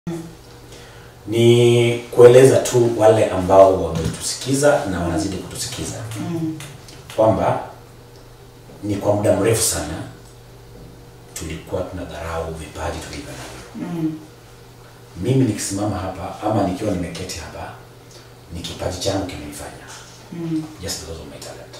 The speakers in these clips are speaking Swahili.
ni kueleza tu wale ambao wametusikiza na wanazidi kutusikiza kwamba ni kwa muda mrefu sana tulikuwa tunadharau vipaji tulivyo navyo. Mimi nikisimama hapa ama nikiwa nimeketi hapa, ni kipaji changu kimenifanya just because of my talent.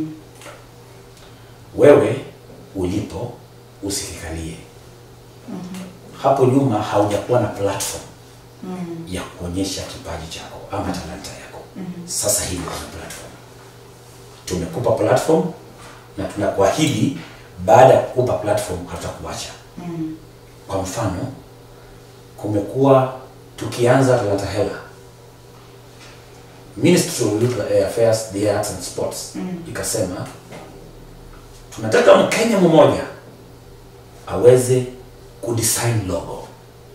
Wewe ulipo usikikalie hapo nyuma, haujakuwa na platform ya kuonyesha kipaji chako ama talanta yako. Sasa hivi kuna platform, tumekupa platform na tunakuahidi baada ya kukupa platform hatutakuacha. Kwa mfano, kumekuwa tukianza Talanta Hela, Ministry of Youth Affairs, the Arts and Sports ikasema tunataka Mkenya mmoja aweze kudesign logo.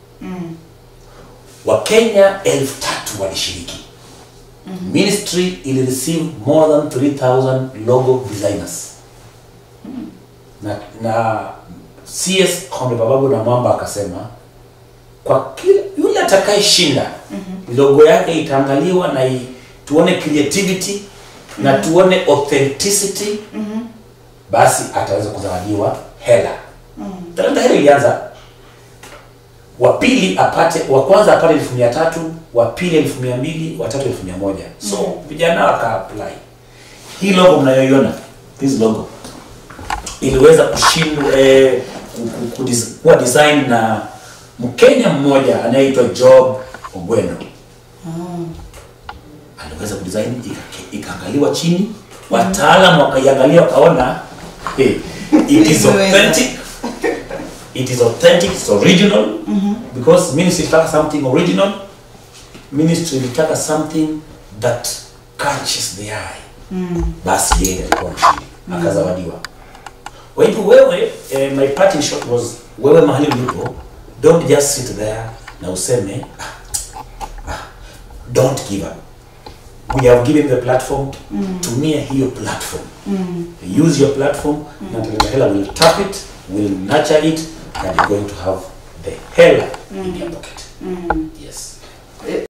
Wakenya elfu tatu walishiriki. Ministry ili receive more than 3000 logo designers na, na CS Konde Bababu na Mwamba akasema kwa kila yule atakayeshinda logo yake itaangaliwa na i, tuone creativity na tuone authenticity basi ataweza kuzawadiwa hela. Talanta Hela ilianza wa pili apate wa kwanza apate elfu mia tatu wa pili elfu mia mbili wa tatu elfu mia moja so vijana waka apply hii logo mnayoiona this logo iliweza kushindwa eh, ku- ku- kudis- kuwa design na Mkenya mmoja anayeitwa Job Ogweno aliweza kudesign ika- ikaangaliwa chini wataalam wakaiangalia wakaona hey, it is authentic it is authentic it's original because ministry ilitaka something original ministry ilitaka something that catches the eye basi yeye alikuwa mshindi akazawadiwa kwa hivyo wewe eh, my part in short was wewe mahali ulipo don't just sit there na useme ah, ah, don't give up we have given the platform tumia hiyo platform use your platform na Talanta Hela will tap it will nurture it and you're going to have the hela in your pocket yes